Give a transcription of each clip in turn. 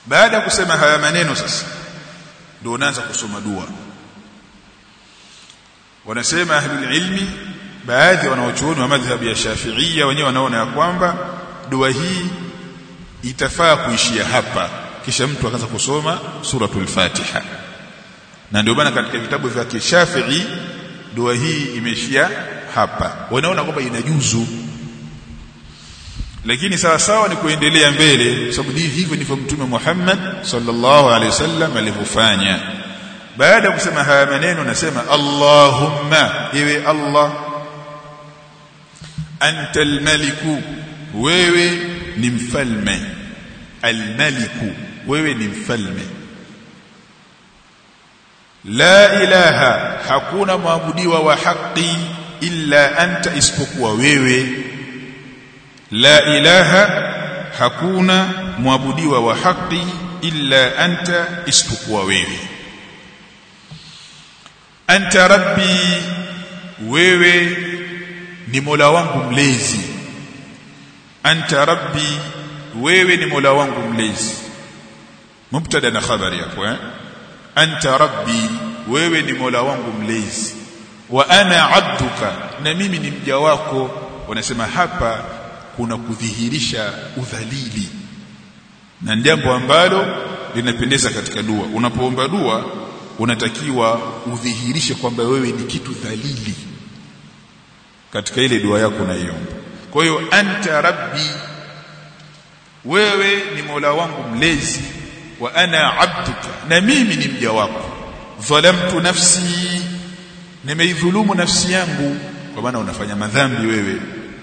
baada ya kusema haya maneno sasa ndio unaanza kusoma dua wanasema ahlul ilmi baadhi wanaochuoni wa madhhabi ya Shafi'ia wenyewe wanaona ya kwamba dua hii itafaa kuishia hapa kisha mtu akaanza kusoma suratul Fatiha na ndio maana katika vitabu vya Kishafi'i dua hii imeishia hapa wanaona kwamba inajuzu lakini sawa sawa ni kuendelea mbele sababu hivyo ndivyo mtume Muhammad sallallahu alaihi wasallam alivyofanya baada ya kusema haya maneno nasema Allahumma ewe Allah anta almaliku wewe ni mfalme almaliku wewe ni mfalme la ilaha hakuna maabudiwa wa haki illa anta isipokuwa wewe la ilaha hakuna mwabudiwa wa haki illa anta isipokuwa wewe anta rabbi wewe ni mola wangu mlezi anta rabbi wewe ni mola wangu mlezi mubtada na khabari hapo eh anta rabbi wewe ni mola wangu mlezi wa ana abduka na mimi ni mja wako wanasema hapa kuna kudhihirisha udhalili na jambo ambalo linapendeza katika dua unapoomba dua unatakiwa udhihirishe kwamba wewe ni kitu dhalili katika ile dua yako unaiomba kwa hiyo anta rabbi wewe ni mola wangu mlezi wa ana abduka na mimi ni mja wako dhalamtu nafsi nimeidhulumu nafsi yangu kwa maana unafanya madhambi wewe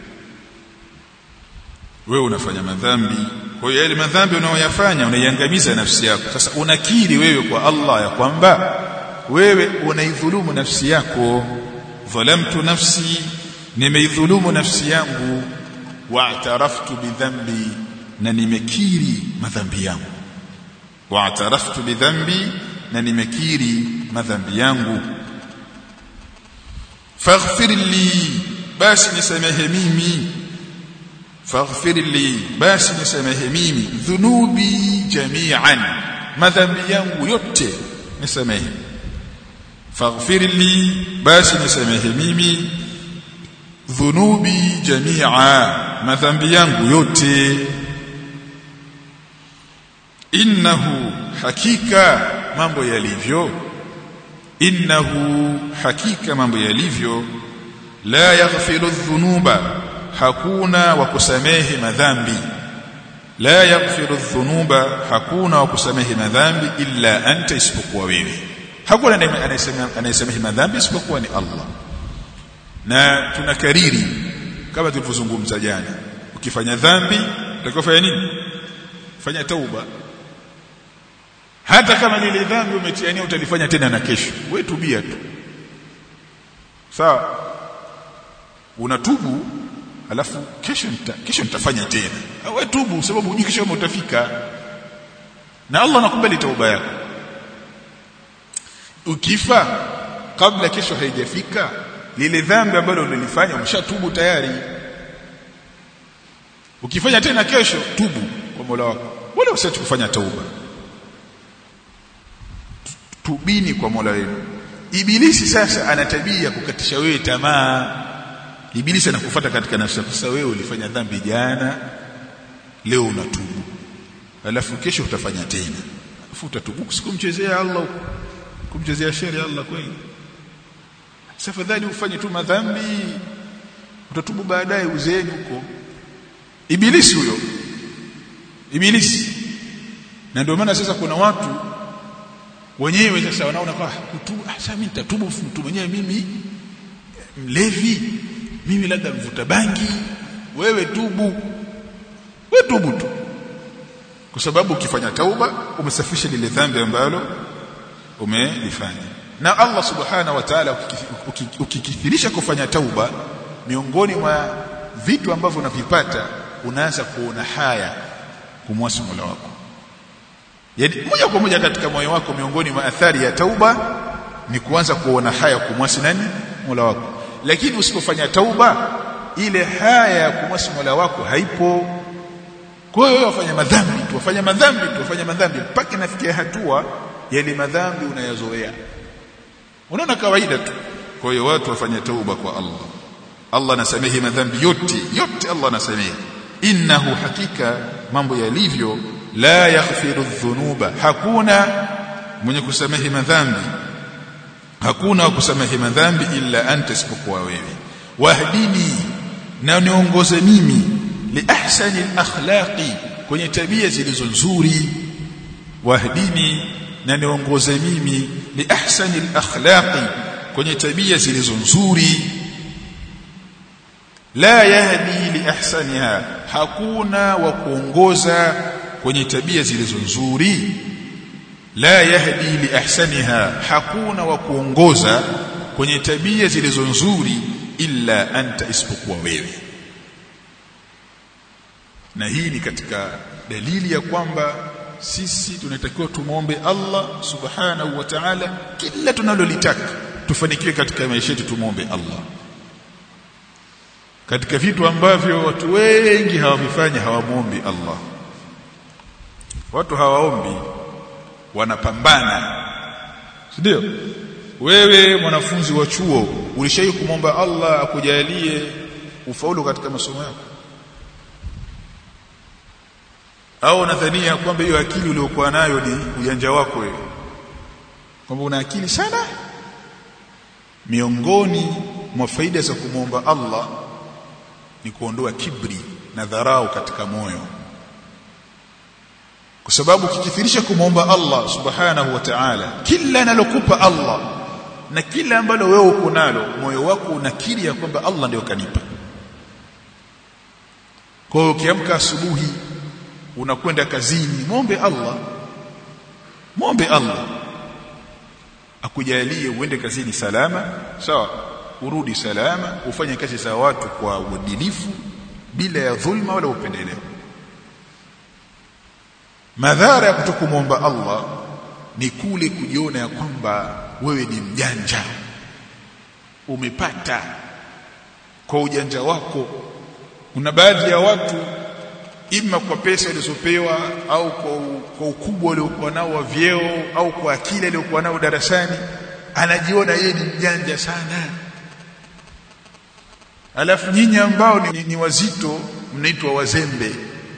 wewe unafanya madhambi kwa hiyo yale madhambi unayoyafanya unaiangamiza nafsi yako sasa unakiri wewe kwa Allah ya kwamba wewe unaidhulumu nafsi yako dhalamtu nafsi nimeidhulumu nafsi yangu wa'taraftu bidhambi na nimekiri madhambi yangu wa'taraftu bidhambi na nimekiri madhambi yangu faghfir li basi nisamehe mimi faghfir li basi nisamehe mimi dhunubi jami'an madhambi yangu yote nisamehe faghfir li basi nisamehe mimi dhunubi jami'a madhambi yangu yote innahu hakika mambo yalivyo innahu hakika mambo yalivyo la yaghfiru dhunuba hakuna wa kusamehe madhambi la yaghfiru dhunuba hakuna wa kusamehe madhambi illa anta isipokuwa wewe hakuna anayesamehe madhambi isipokuwa ni Allah na tunakariri kama tulivyozungumza jana ukifanya dhambi utakofanya nini fanya tauba hata kama lile dhambi umetiania utalifanya tena na kesho wewe tubia tu sawa unatubu alafu kesho nita, kesho nitafanya tena wewe tubu sababu hujui kesho utafika na Allah anakubali tauba yako ukifa kabla kesho haijafika lile dhambi ambalo ulilifanya umeshatubu tayari ukifanya tena kesho tubu kwa Mola wako wala usiache kufanya tauba tubini kwa Mola wenu ibilisi sasa ana tabia ya kukatisha wewe tamaa ibilisi anakufuata katika nafsi yako sasa wewe ulifanya dhambi jana leo unatubu alafu kesho utafanya tena alafu utatubu sikumchezea Allah kumchezea sheria Allah kweli safadhali ufanye tu madhambi utatubu baadaye uzeeni huko ibilisi huyo ibilisi na ndio maana sasa kuna watu wenyewe sasa wanaona kwa kutubu sasa mimi nitatubu mtu mwenyewe mimi mlevi mimi labda mvuta bangi wewe tubu wewe tubu tu kwa sababu ukifanya tauba umesafisha lile dhambi ambalo umelifanya na Allah subhana wa ta'ala ukikithirisha kufanya tauba miongoni mwa vitu ambavyo unavipata unaanza kuona haya kumwasi Mola wako yaani moja kwa moja katika moyo wako miongoni mwa athari ya tauba ni kuanza kuona haya kumwasi nani Mola wako lakini usipofanya tauba ile haya ya kumwasi Mola wako haipo kwa hiyo wafanya madhambi tu wafanya madhambi tu wafanya madhambi mpaka inafikia hatua yale madhambi unayazoea unaona kawaida tu kwa hiyo watu wafanye tauba kwa Allah Allah anasamehe madhambi yote yote Allah anasamehe innahu hakika mambo yalivyo la yaghfiru dhunuba hakuna mwenye kusamehe madhambi hakuna wa kusamehe madhambi illa anta isipokuwa wewe wahdini na niongoze mimi li ahsani akhlaqi kwenye tabia zilizo nzuri wahdini na niongoze mimi li ahsani akhlaqi kwenye tabia zilizo nzuri la yahdi li ahsaniha hakuna wa kuongoza kwenye tabia zilizo nzuri la yahdi li ahsaniha hakuna wa kuongoza kwenye tabia zilizo nzuri illa anta isipokuwa wewe na hii ni katika dalili ya kwamba sisi tunatakiwa tumwombe Allah subhanahu wa ta'ala kila tunalolitaka tufanikiwe katika maisha yetu tumwombe Allah katika vitu ambavyo watu wengi hawavifanya hawamwombi Allah watu hawaombi wanapambana ndio wewe mwanafunzi wa chuo ulishai kumwomba Allah akujalie ufaulu katika masomo yako au nadhania kwamba hiyo akili uliyokuwa nayo ni ujanja wako wewe kwamba una akili sana miongoni mwa faida za kumwomba Allah ni kuondoa kibri na dharau katika moyo kwa sababu ukikithirisha kumwomba Allah subhanahu wa ta'ala kila analokupa Allah na kila ambalo wewe uko nalo moyo wako unakiri ya kwamba Allah ndio kanipa kwa hiyo ukiamka asubuhi unakwenda kazini muombe Allah muombe Allah akujalie uende kazini salama sawa urudi salama ufanye kazi za watu kwa uadilifu bila ya dhulma wala upendeleo madhara ya kutokumwomba Allah ni kule kujiona ya kwamba wewe ni mjanja umepata kwa ujanja wako kuna baadhi ya watu ima kwa pesa walizopewa au kwa, kwa ukubwa waliokuwa nao wa vyeo au kwa akili aliyokuwa nao darasani anajiona yeye ni mjanja sana alafu nyinyi ambao ni, ni wazito mnaitwa wazembe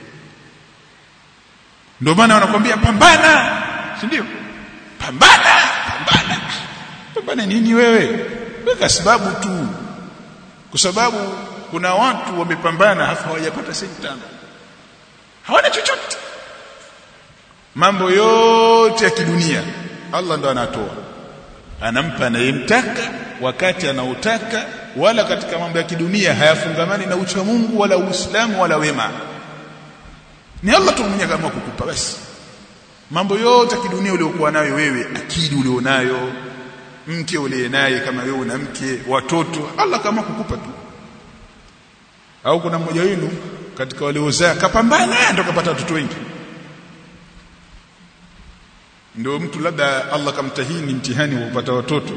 ndio maana wanakwambia pambana si ndio pambana pambana pambana nini wewe weka sababu tu kwa sababu kuna watu wamepambana hafa hawajapata senti tano hawana chochote mambo yote ya kidunia Allah ndo anatoa anampa anayemtaka wakati anaotaka wala katika mambo ya kidunia hayafungamani na ucha Mungu wala Uislamu wala wema ni Allah tu mwenyewe kama kukupa basi mambo yote ya kidunia uliokuwa nayo wewe akili ulionayo mke uliye naye kama wewe una mke watoto Allah kama kukupa tu au kuna mmoja wenu katika waliozaa kapambana ndio kapata watoto wengi ndio mtu labda Allah kamtahini mtihani wa kupata watoto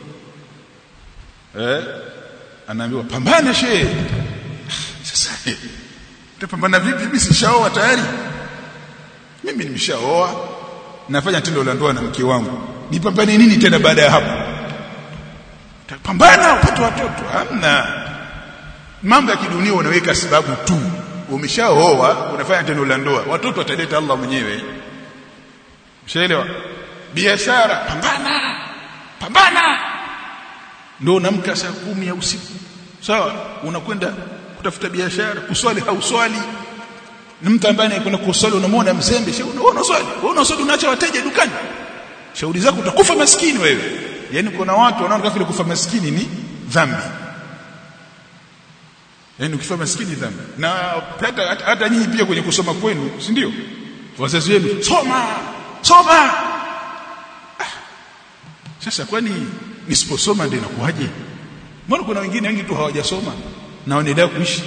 eh anaambiwa pambana shehe sasa utapambana vipi mimi sishaoa tayari mimi nimeshaoa nafanya tendo la ndoa na mke wangu nipambane nini tena baada ya hapo pambana upate watoto hamna mambo ya kidunia unaweka sababu tu umeshaoa unafanya tendo la ndoa watoto wataleta Allah mwenyewe Ushaelewa? Biashara pambana. Pambana. Ndio unamka saa kumi ya usiku. Sawa? Unakwenda kutafuta biashara, kuswali hauswali. Ni mtu ambaye anakwenda kuswali unamwona mzembe, sio unaona swali. Wewe unaswali unaacha wateja dukani. Shauri zako utakufa maskini wewe. Yaani kuna watu wanaona kama kufa maskini ni dhambi. Yaani ukifa maskini dhambi. Na hata hata nyinyi pia kwenye kusoma kwenu, si ndio? Wazazi wenu soma, soma ah. sasa kwani nisiposoma ndio inakuwaje mbona kuna wengine wengi tu hawajasoma na wanaendelea kuishi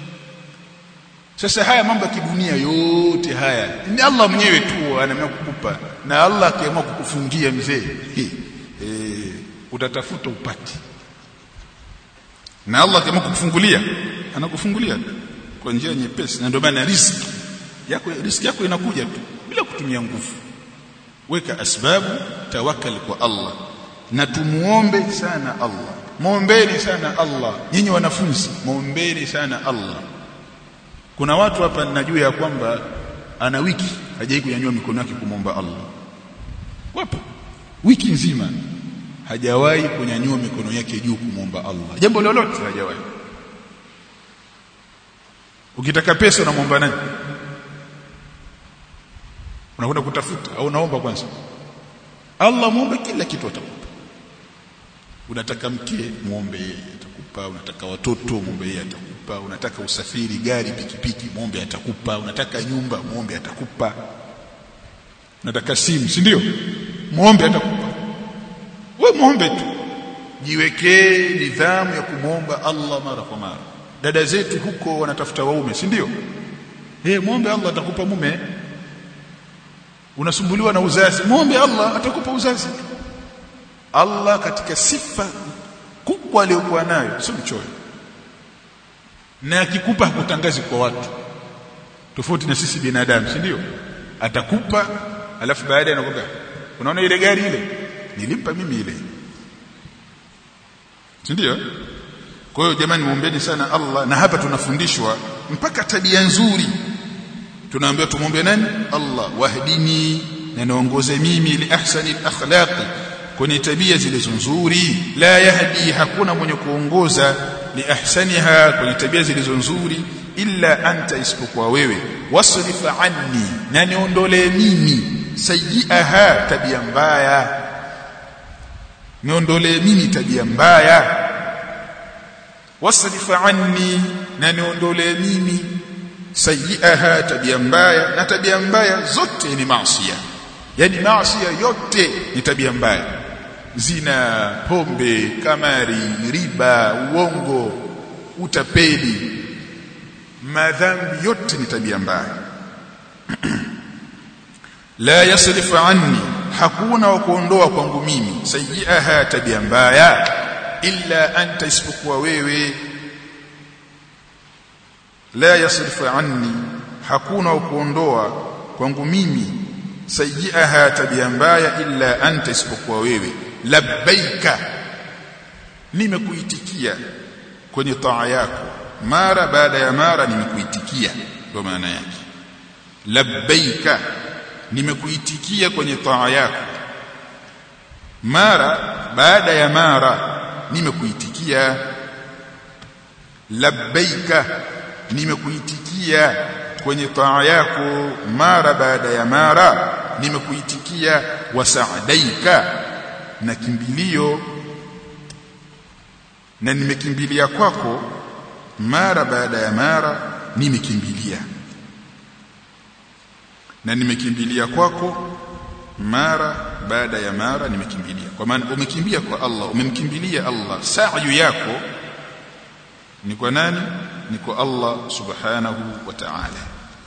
sasa haya mambo ya kidunia yote haya ni Allah mwenyewe tu anaamua kukupa na Allah akiamua kukufungia mzee e, utatafuta upati na Allah akiamua kukufungulia anakufungulia kwa njia nyepesi na ndio maana riziki yako riziki yako inakuja tu bila kutumia nguvu weka asbabu tawakkal kwa Allah na tumuombe sana Allah muombeni sana Allah nyinyi wanafunzi muombeni sana Allah kuna watu hapa ninajua ya kwamba ana wiki hajai kunyanyua mikono yake kumwomba Allah wapo wiki nzima hajawahi kunyanyua mikono yake juu kumwomba Allah jambo lolote hajawahi ukitaka pesa unamwomba nani unakwenda kutafuta au unaomba kwanza Allah muombe kila kitu atakupa unataka mke muombe yeye atakupa unataka watoto muombe yeye atakupa unataka usafiri gari pikipiki muombe atakupa unataka nyumba muombe atakupa unataka simu si ndio muombe atakupa we muombe tu jiwekee nidhamu ya kumwomba Allah mara kwa mara dada zetu huko wanatafuta waume si ndio eh muombe Allah atakupa mume unasumbuliwa na uzazi muombe Allah atakupa uzazi Allah katika sifa kubwa aliyokuwa nayo sio mchoyo na akikupa hakutangazi kwa watu tofauti na sisi binadamu si ndio atakupa alafu baadaye anakwambia unaona ile gari ile nilimpa mimi ile si ndio kwa hiyo jamani muombeni sana Allah na hapa tunafundishwa mpaka tabia nzuri tunaambiwa tumwombe nani Allah wahdini na niongoze mimi li ahsani akhlaqi kwenye tabia zilizo nzuri la yahdi hakuna mwenye kuongoza li ahsaniha kwenye tabia zilizo nzuri illa anta isipokuwa wewe wasrif anni na niondolee mimi sayyi'aha tabia mbaya niondolee mimi tabia mbaya wasrif anni na niondolee mimi sayyi'aha tabia mbaya na tabia mbaya zote ni maasiya yani maasiya yote ni tabia mbaya zina pombe kamari riba uongo utapeli madhambi yote ni tabia mbaya la yasrifu anni hakuna wa kuondoa kwangu mimi sayyi'aha tabia mbaya illa anta isipokuwa wewe la yasrifu anni hakuna wa kuondoa kwangu mimi sayyi'aha tabia mbaya illa anta isipokuwa wewe labbaika nimekuitikia kwenye taa yako mara baada ya mara nimekuitikia ndio maana yake labbaika nimekuitikia kwenye taa yako mara baada ya mara nimekuitikia labbaika nimekuitikia kwenye taa yako mara baada ya mara nimekuitikia wasaadaika na kimbilio na nimekimbilia kwako mara baada ya mara nimekimbilia na nimekimbilia kwako mara baada ya mara nimekimbilia kwa maana umekimbia kwa Allah umemkimbilia Allah sa'yu yako ni kwa nani ni kwa Allah subhanahu wa ta'ala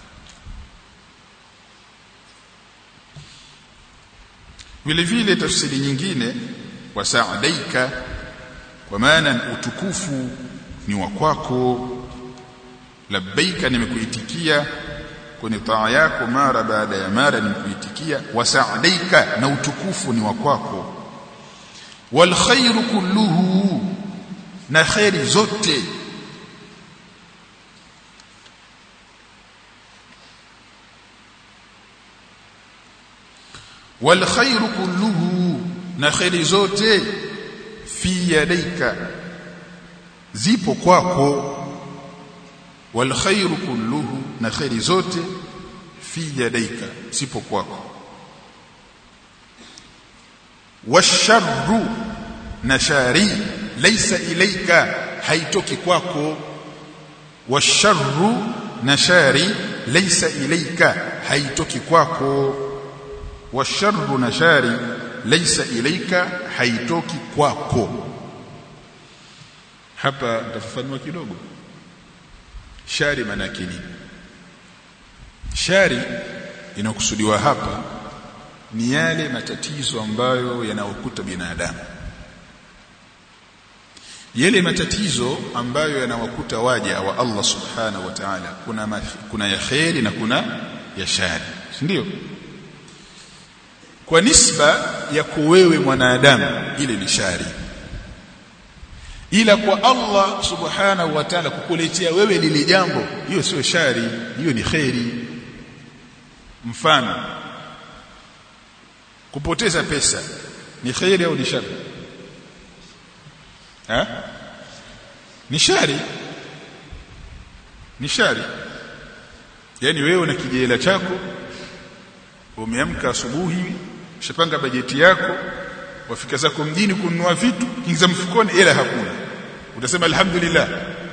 vile vile tafsiri nyingine wasaadaika kwa maana utukufu ni wa kwako labbaika nimekuitikia kwenye taa yako mara baada ya mara nimekuitikia wasaadaika na utukufu ni wa kwako wal khairu kulluhu na khairi zote wal khairu kulluhu na khairi zote fi yadaika zipo kwako wal khairu kulluhu na khairi zote fi yadaika zipo kwako washarru na shari laysa ilaika haitoki kwako washarru na shari laysa ilaika haitoki kwako washarru na shari laysa ilaika haitoki kwako hapa nitafafanua kidogo shari maana nini shari inakusudiwa hapa ni yale matatizo ambayo yanaokuta binadamu yale matatizo ambayo yanawakuta waja wa Allah subhanahu wa ta'ala kuna ma, kuna ya khairi na kuna ya shari si ndio kwa nisba ya kuwewe mwanadamu ile ni shari ila kwa Allah subhanahu wa ta'ala kukuletea wewe lile jambo hiyo sio shari hiyo ni khairi mfano kupoteza pesa ni khairi au ni shari ha? ni shari ni shari yani wewe na kijela chako umeamka asubuhi ushapanga bajeti yako wafika zako mjini kununua vitu kingiza mfukoni ila hakuna utasema alhamdulillah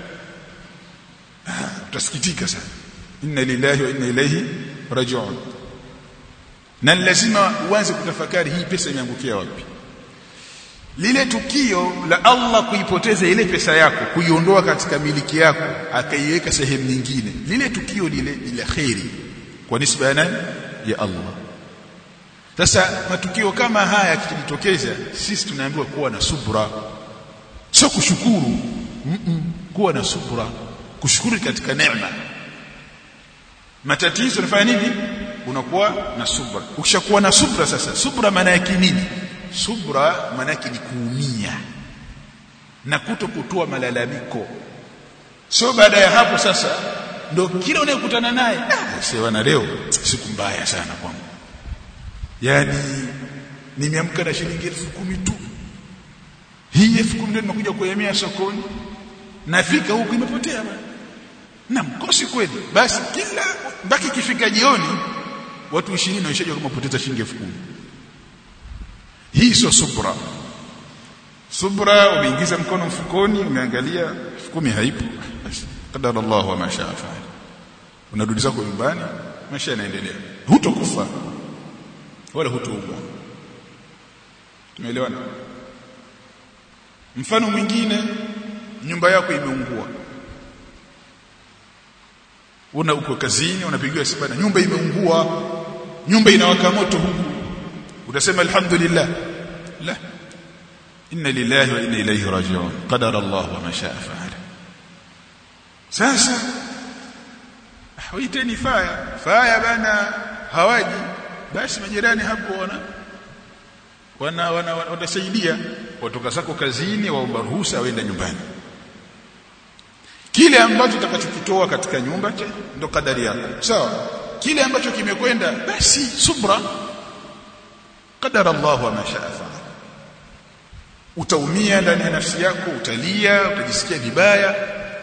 ah, utasikitika sana inna lillahi wa inna ilayhi raji'un na lazima uanze kutafakari hii pesa imeangukia wapi lile tukio la Allah kuipoteza ile pesa yako kuiondoa katika miliki yako akaiweka sehemu nyingine lile tukio lile ni la khairi kwa nisba ya nani ya Allah sasa matukio kama haya yakijitokeza sisi tunaambiwa kuwa na subra sio kushukuru mm -mm, kuwa na subra kushukuru katika neema matatizo yanafanya nini unakuwa na subra ukishakuwa na subra sasa subra maana yake nini subra maana yake ni kuumia na kuto kutoa malalamiko sio baada ya hapo sasa ndo kila unayekutana naye ah, sewana leo siku mbaya sana kwangu yani nimeamka na shilingi elfu kumi tu hii elfu kumi ndio nimekuja kuemea sokoni nafika huku imepotea bana na mkosi kweli basi kila mpaka ikifika jioni watu 20 waishaje kama poteza shilingi elfu kumi hii sio subra subra umeingiza mkono mfukoni umeangalia elfu kumi haipo basi qadara Allah wa mashaa faal unarudi zako nyumbani maisha yanaendelea hutokufa wala hutoumwa tumeelewana mfano mwingine nyumba yako imeungua una uko kazini unapigiwa simu na nyumba imeungua nyumba inawaka moto huku utasema alhamdulillah la inna lillahi wa inna ilayhi raji'un qadara Allah wa ma sha'a fa'ala sasa waiteni faya faya bana hawaji basi majirani hapo wana wana wana watasaidia watoka zako kazini waomba ruhusa waenda nyumbani kile ambacho utakachokitoa katika nyumba ndo kadari yako sawa kile ambacho kimekwenda basi subra qadara Allah wa ma sha'a fa'ala utaumia ndani ya nafsi yako utalia utajisikia vibaya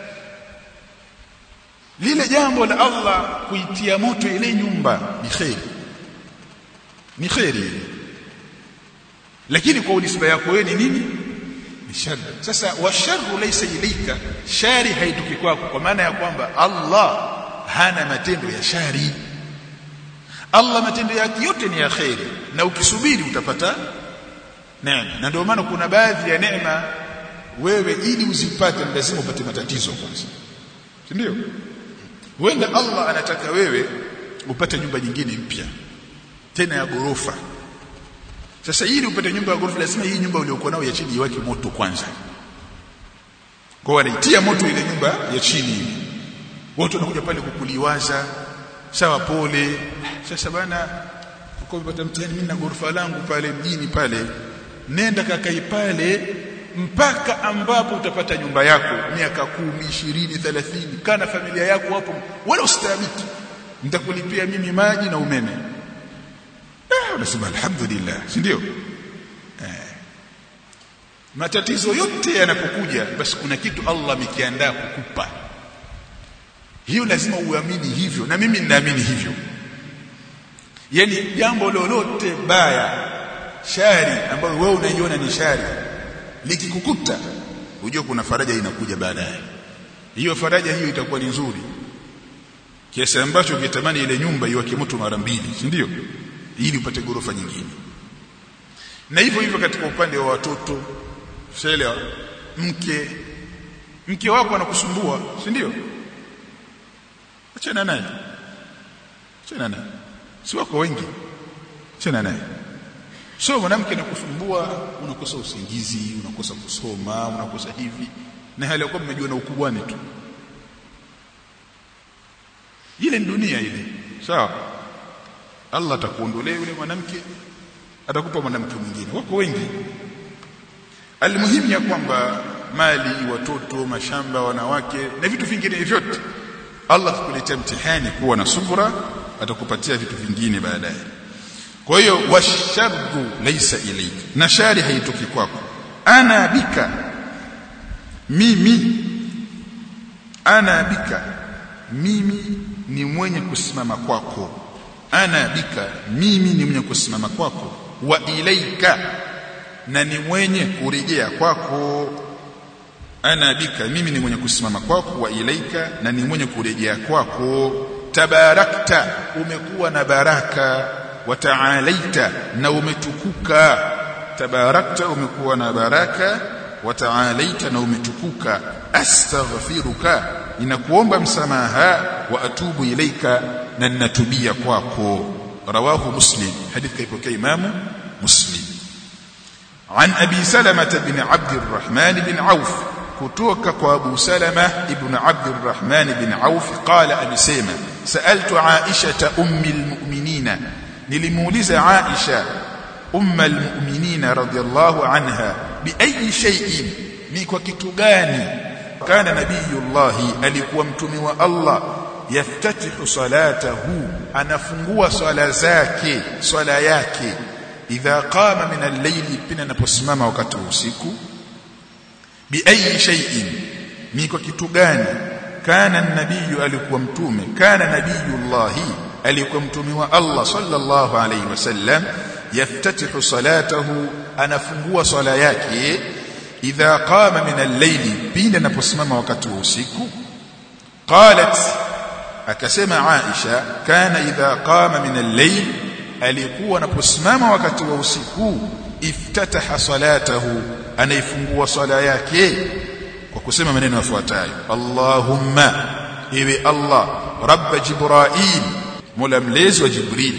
lile jambo la Allah kuitia moto ile nyumba ni khairi ni khairi lakini kwa unisba yako wewe ni nini ni shari sasa washarru laysa ilayka shari haitoki kwako kwa maana ya kwamba Allah hana matendo ya shari Allah matendo yake yote ni ya khairi na ukisubiri utapata neema na ndio maana kuna baadhi ya neema wewe ili uzipate lazima upate matatizo kwanza si ndio huenda Allah anataka wewe upate nyumba nyingine mpya tena ya gorofa sasa ili upate nyumba ya gorofa lazima hii nyumba uliyokuwa nayo ya chini iwake moto kwanza kwa wanaitia moto ile nyumba ya chini watu wanakuja pale kukuliwaza sawa pole sasa bana uko umepata mtihani mimi na gorofa langu pale mjini pale nenda kakai pale mpaka ambapo utapata nyumba yako miaka kumi ishirini thelathini kana familia yako hapo wala ustahimiki nitakulipia mimi maji na umeme ah unasema alhamdulillah si ndio eh. matatizo yote yanapokuja basi kuna kitu Allah amekiandaa kukupa hiyo lazima uamini hivyo na mimi ninaamini hivyo yani jambo lolote baya shari ambayo wewe unaiona ni shari likikukuta ujue kuna faraja inakuja baadaye hiyo faraja hiyo itakuwa ni nzuri kiasi ambacho ungetamani ile nyumba iwake moto mara mbili si ndio ili upate gorofa nyingine na hivyo hivyo katika upande wa watoto shaelewa mke mke wako anakusumbua si ndio achana naye achana naye si wako wengi achana naye sio mwanamke anakusumbua unakosa usingizi unakosa kusoma unakosa hivi na hali ya kuwa mmejua na ukubwani tu ile ni dunia ile sawa Allah atakuondolea yule mwanamke atakupa mwanamke mwingine wako wengi almuhimu ya kwamba mali watoto mashamba wanawake na vitu vingine vyote Allah kukuletea mtihani kuwa na subra atakupatia vitu vingine baadaye kwa hiyo washarru laysa ilayka na shari haitoki kwako ana bika mimi ana bika mimi ni mwenye kusimama kwako ana bika mimi ni mwenye kusimama kwako wa ilaika na ni mwenye kurejea kwako ana bika mimi ni mwenye kusimama kwako wa ilaika na ni mwenye kurejea kwako tabarakta umekuwa na baraka wa taalaita na umetukuka tabarakta umekuwa na baraka wa taalaita na umetukuka astaghfiruka ninakuomba msamaha wa atubu ilaika na ninatubia kwako rawahu muslim hadith kaipokea imamu muslim عن أبي سلمة بن عبد الرحمن بن عوف كتوك أبو سلمة بن عبد الرحمن بن عوف قال أبي سيمة سألت عائشة أم المؤمنين نلمولز عائشة أم المؤمنين رضي الله عنها بأي شيء نيكو كتغاني كان نبي الله alikuwa mtume wa Allah yaftatihu salatahu anafungua swala zake swala yake idha qama min al-layli pina anaposimama wakati wa usiku bi ayi shay'in ni kwa kitu gani kana nabiyu alikuwa mtume kana nabiyullahi alikuwa mtume wa Allah sallallahu alayhi wasallam yaftatihu salatahu anafungua swala yake idha qama min al-layli pindi anaposimama wakati wa usiku qalat akasema Aisha kana idha qama min al-layl alikuwa anaposimama wakati wa usiku iftataha salatahu anaifungua swala yake kwa kusema maneno yafuatayo Allahumma ewe Allah rabb jibril mola mlezi wa jibril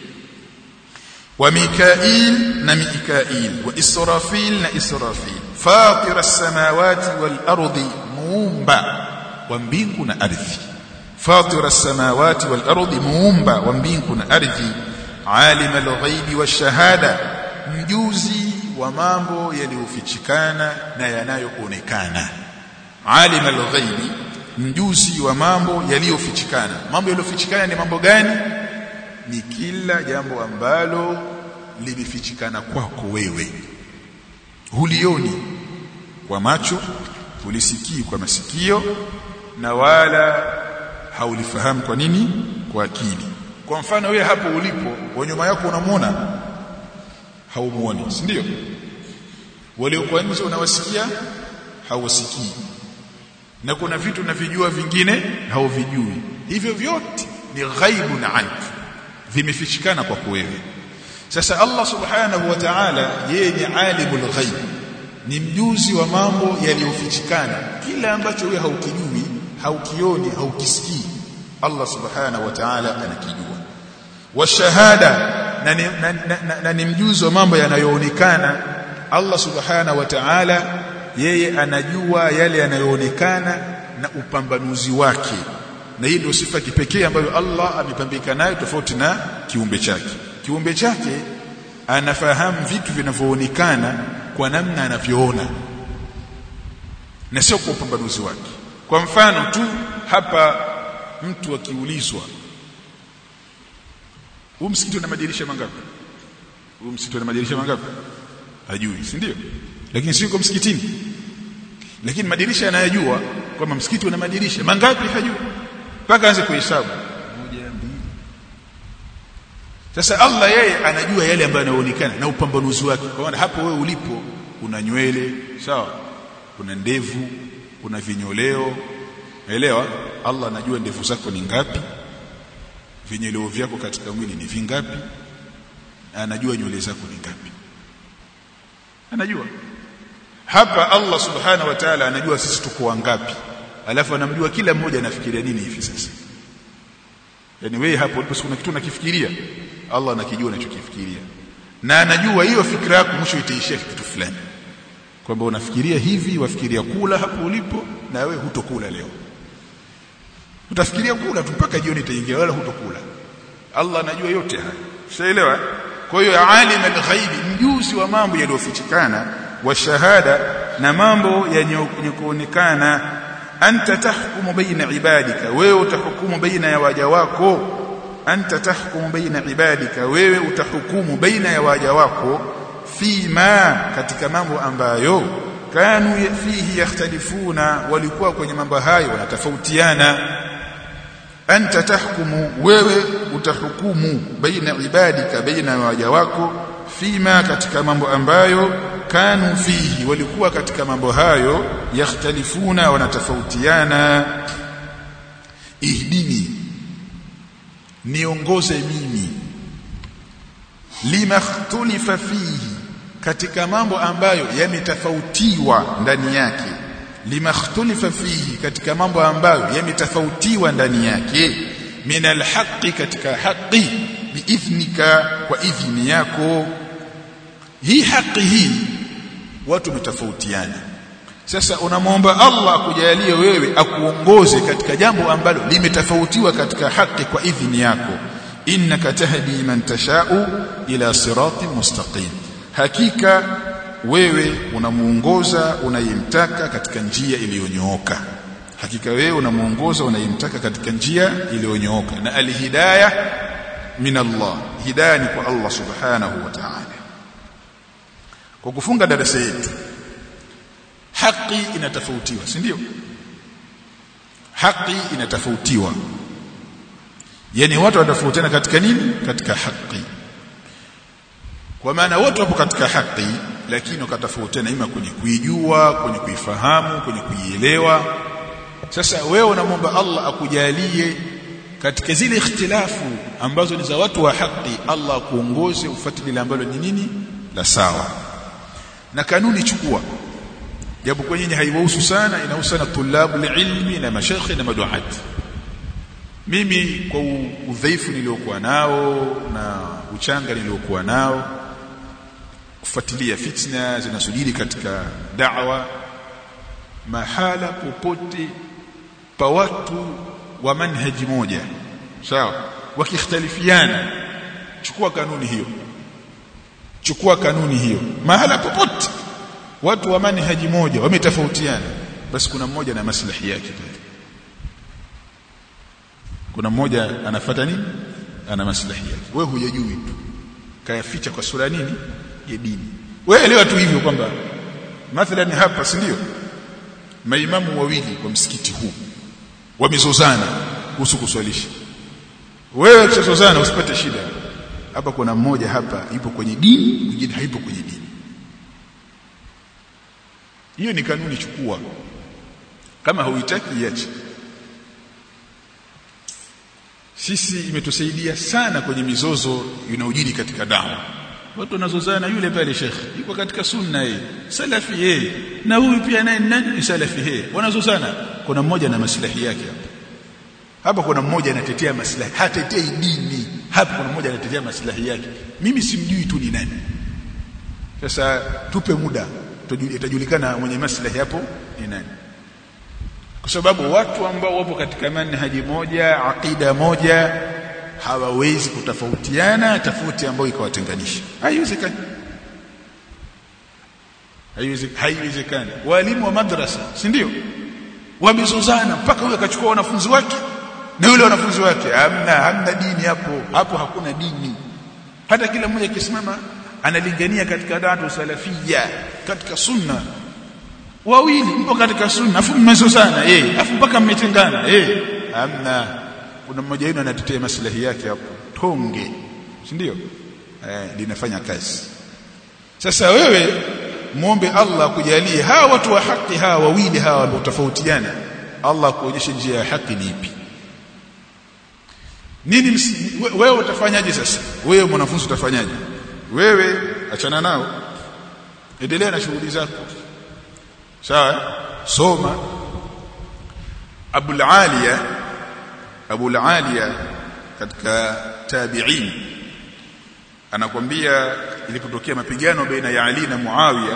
wa mikail na mikail wa israfil na israfil fatir as-samawati wal ardi muumba wa mbingu na ardhi fatir as-samawati wal ardi muumba wa mbingu na ardhi alim al-ghaibi wash-shahada mjuzi wa mambo yaliyofichikana na yanayoonekana alim al-ghaibi mjuzi wa mambo yaliyofichikana mambo yaliyofichikana ni mambo gani ni kila jambo ambalo limefichikana kwako wewe hulioni kwa macho hulisikii kwa masikio na wala haulifahamu kwa nini kwa akili kwa mfano wewe hapo ulipo wa nyuma yako unamwona haumuoni si ndio waliokuwa nje unawasikia hauwasikii na kuna vitu unavijua vingine hauvijui hivyo vyote ni ghaibun anka vimefichikana kwako wewe sasa Allah subhanahu wa ta'ala yeye ni alimul ghaib ni mjuzi wa mambo yaliyofichikana kila ambacho wewe haukijui haukioni haukisikii Allah subhanahu wa ta'ala anakijua washahada na ni, na, na, na, na ni mjuzi wa mambo yanayoonekana Allah subhanahu wa ta'ala yeye anajua yale yanayoonekana na upambanuzi wake na hii ndio sifa kipekee ambayo Allah amepambika nayo tofauti na kiumbe chake kiumbe chake anafahamu vitu vinavyoonekana kwa namna anavyoona na sio kwa upambanuzi wake kwa mfano tu hapa mtu akiulizwa huu msikiti una madirisha mangapi huu msikiti una madirisha mangapi hajui si ndio lakini sio msikitini lakini madirisha anayajua kwamba msikiti una madirisha mangapi hajui mpaka aanze kuhesabu moja mbili sasa Allah yeye anajua yale ambayo yanaonekana na upambanuzi wake kwa maana hapo wewe ulipo una nywele sawa kuna ndevu kuna vinyoleo elewa Allah anajua ndevu zako ni ngapi vinyoleo vyako katika mwili ni vingapi anajua nywele zako ni ngapi anajua hapa Allah subhanahu wa ta'ala anajua sisi tuko wangapi alafu anamjua kila mmoja anafikiria nini hivi sasa yani wewe hapo ulipo kuna kitu unakifikiria Allah anakijua unachokifikiria na anajua hiyo fikra yako mwisho itaishia kitu fulani kwamba unafikiria hivi wafikiria kula hapo ulipo na wewe hutokula leo utafikiria kula tu mpaka jioni itaingia wala hutokula Allah anajua yote haya ushaelewa kwa hiyo alim al-ghaibi mjuzi wa mambo yaliyofichikana wa shahada na mambo yenye kuonekana anta tahkumu baina ibadika wewe utahukumu baina ya waja wako anta tahkumu baina ibadika wewe utahukumu baina ya waja wako fima katika mambo ambayo kanu fihi yakhtalifuna walikuwa kwenye mambo hayo wanatofautiana anta tahkumu wewe utahukumu baina ibadika baina waja wako fima katika mambo ambayo kanu fihi walikuwa katika mambo hayo yakhtalifuna wanatofautiana ihdini niongoze mimi lima ikhtulifa fihi katika mambo ambayo yametofautiwa ndani yake lima ikhtulifa fihi katika mambo ambayo yametofautiwa ndani yake min alhaqi katika haqi biidhnika kwa idhni yako hii haki hii watu wametofautiana sasa unamwomba Allah akujalie wewe akuongoze katika jambo ambalo limetofautiwa katika haki kwa idhni yako innaka tahdi man tashau ila siratin mustaqim hakika wewe unamuongoza unayemtaka katika njia iliyonyooka hakika wewe unamuongoza unayemtaka katika njia iliyonyooka na alhidayah min Allah hidayah ni kwa Allah subhanahu wa ta'ala kwa kufunga darasa yetu haki inatofautiwa si ndio haki inatofautiwa yani watu wanatofautiana katika nini katika haki kwa maana wote wapo katika haki lakini wakatofautiana ima kwenye kuijua kwenye kuifahamu kwenye kuielewa sasa wewe unamwomba Allah akujalie katika zile ikhtilafu ambazo ni za watu wa haki Allah akuongoze ufuate lile ambalo ni nini la sawa na kanuni chukua japo kwenye haiwahusu sana inahusu sana tulabu ilmi na mashekhe na maduati mimi kwa udhaifu niliokuwa nao na uchanga niliokuwa nao kufuatilia fitna zinasujili katika da'wa mahala popote pa watu wa manhaji moja sawa wakikhtalifiana chukua kanuni hiyo chukua kanuni hiyo mahala popote watu wa manhaji moja wametofautiana basi kuna mmoja na maslahi yake pale kuna mmoja anafuata nini ana maslahi yake wewe hujajui tu kayaficha kwa sura nini ya dini wewe elewa tu hivyo kwamba mathalan hapa si ndio maimamu wawili kwa msikiti huu wamezozana kuhusu kuswalisha wewe ukizozana usipate shida hapa kuna mmoja hapa ipo kwenye dini mwingine haipo kwenye dini hiyo ni kanuni chukua kama hauitaki iache sisi imetusaidia sana kwenye mizozo inayojiri katika dawa watu wanazozana yule pale shekhe yuko katika sunna yeye salafi yeye na huyu pia naye nani salafi yeye wanazozana kuna mmoja na maslahi yake hapa hapa kuna mmoja anatetea maslahi hatetei dini hapa kuna mmoja anatetea maslahi yake mimi simjui tu ni nani sasa tupe muda itajulikana mwenye maslahi hapo ni nani kwa sababu watu ambao wapo katika manhaji moja aqida moja hawawezi kutofautiana tofauti ambayo ikawatenganisha haiwezekani haiwezekani walimu wa madrasa si ndio wamezozana mpaka huyo akachukua wanafunzi wake na yule wanafunzi wake hamna hamna dini hapo hapo hakuna dini hata kila mmoja akisimama analingania katika da'wa salafia katika sunna wawili mpo katika sunna afu mmezozana eh afu mpaka mmetengana eh hamna kuna mmoja wenu anatetea maslahi yake hapo tonge si ndio eh linafanya kazi sasa wewe muombe Allah akujalie hawa watu wa haki hawa wawili hawa waliotofautiana Allah kuonyesha njia ya haki ni ipi nini wewe utafanyaje sasa wewe mwanafunzi utafanyaje wewe achana nao endelea na shughuli zako sawa soma Abu Aliya Abu Aliya katika tabi'in anakwambia ilipotokea mapigano baina ya Ali na Muawiya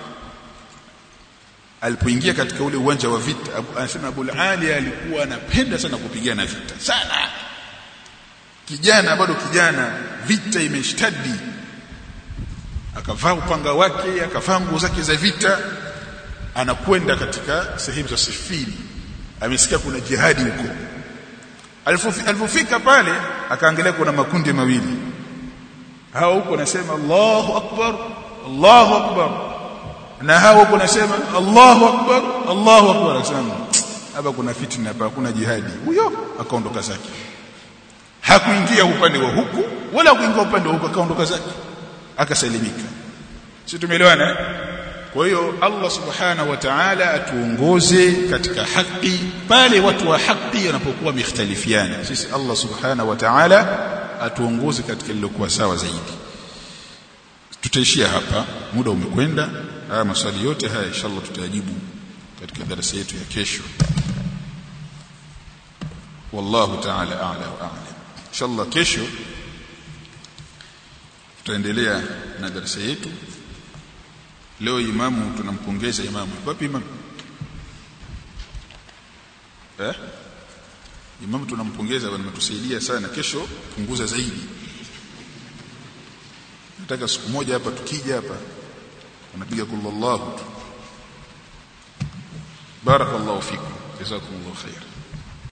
alipoingia katika ule uwanja wa vita anasema Abu Ali alikuwa anapenda sana kupigana vita sana kijana bado kijana vita imeshtadi akavaa upanga wake akavaa nguo zake za vita anakwenda katika sehemu za sifini amesikia kuna jihadi huko alipofika pale akaangalia kuna makundi mawili hao huko nasema Allahu akbar Allahu akbar na hao huko nasema Allahu akbar Allahu akbar akasema hapa kuna fitna hapa kuna jihadi huyo akaondoka zake hakuingia upande wa huku wala kuingia upande wa huku akaondoka zake akasalimika si tumeelewana kwa hiyo Allah subhanahu wa ta'ala atuongoze katika haki pale watu wa haki wanapokuwa mikhtalifiana sisi Allah subhanahu wa ta'ala atuongoze katika lilokuwa sawa zaidi tutaishia hapa muda umekwenda haya maswali yote haya inshallah tutayajibu katika darasa yetu ya kesho wallahu ta'ala a'la wa a'lam inshallah kesho tutaendelea na darasa yetu leo imamu tunampongeza imamu wapi imamu eh imamu tunampongeza bwana ametusaidia sana kesho punguza zaidi nataka siku moja hapa tukija hapa unapiga kullallahu tu barakallahu fikum jazakumullahu khair